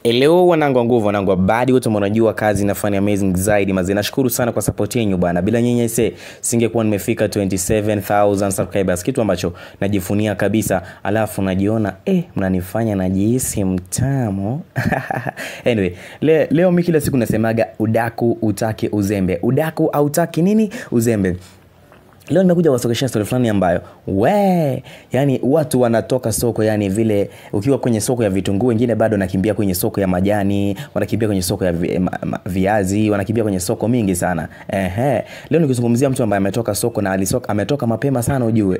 Hello wanangu wa nguvu, wanangu wa badi wote mnajua kazi inafanya amazing zaidi mazi. Nashukuru sana kwa support yenu bana. Bila nyinyi ise singekuwa nimefika 27000 subscribers, kitu ambacho najifunia kabisa. Alafu najiona eh, mnanifanya najihisi mtamu. anyway, le, leo mimi kila siku nasemaga udaku utake uzembe. Udaku hautaki nini? Uzembe. Leo nimekuja kuwasogeshea story fulani ambayo we, yani watu wanatoka soko, yani vile ukiwa kwenye soko ya vitunguu, wengine bado wanakimbia kwenye soko ya majani, wanakimbia kwenye soko ya vi, ma, ma, viazi, wanakimbia kwenye soko mingi sana. Ehe, leo nikizungumzia mtu ambaye ametoka soko na alisoka, ametoka mapema sana ujue.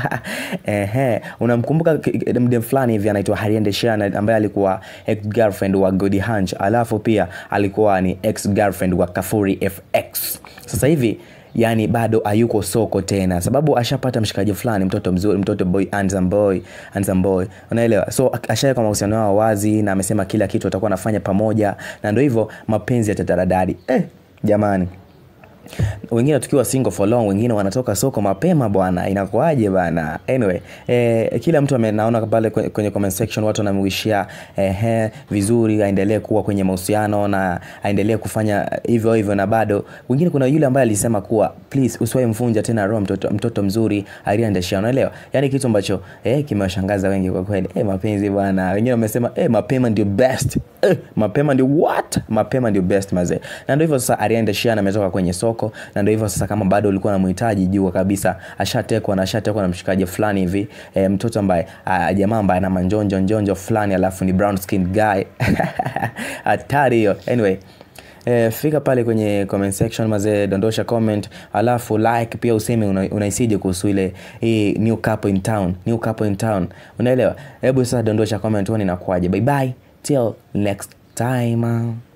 Ehe, unamkumbuka mde fulani hivi anaitwa Hariende Shana ambaye alikuwa ex girlfriend wa Godi Hunch, alafu pia alikuwa ni ex girlfriend wa Kafuri FX. Sasa hivi yani bado hayuko soko tena, sababu ashapata mshikaji fulani, mtoto mzuri, mtoto boy, handsome boy, handsome boy, unaelewa. So ashaweka mahusiano yao wazi, na amesema kila kitu atakuwa anafanya pamoja, na ndio hivyo mapenzi yatataradadi. Eh, jamani wengine tukiwa single for long, wengine wanatoka soko mapema bwana, inakuaje bana? Anyway, eh, kila mtu amenaona pale kwenye comment section watu wanamwishia eh, vizuri, aendelee kuwa kwenye mahusiano na aendelee kufanya hivyo hivyo, na bado wengine, kuna yule ambaye alisema kuwa please usiwahi mvunja tena roho mtoto, mtoto mzuri aliendeshia, unaelewa? Yani kitu ambacho eh, kimewashangaza wengi kwa kweli. Eh, mapenzi bwana, wengine wamesema eh, mapema ndio best eh, mapema ndio what, mapema ndio best mazee, na ndio hivyo sasa. Ariana Shea ametoka kwenye soko na ndio hivyo sasa, kama bado ulikuwa unamhitaji, jua kabisa ashatekwa na ashatekwa na mshikaji fulani hivi e, mtoto ambaye jamaa ambaye ana manjonjo njonjo fulani, alafu ni brown skin guy hatari hiyo. Anyway, E, fika pale kwenye comment section mazee, dondosha comment, alafu like pia, useme unaisije una kuhusu ile hii new couple in town, new couple in town, unaelewa? Hebu sasa dondosha comment, uone inakuaje. Bye bye till next time.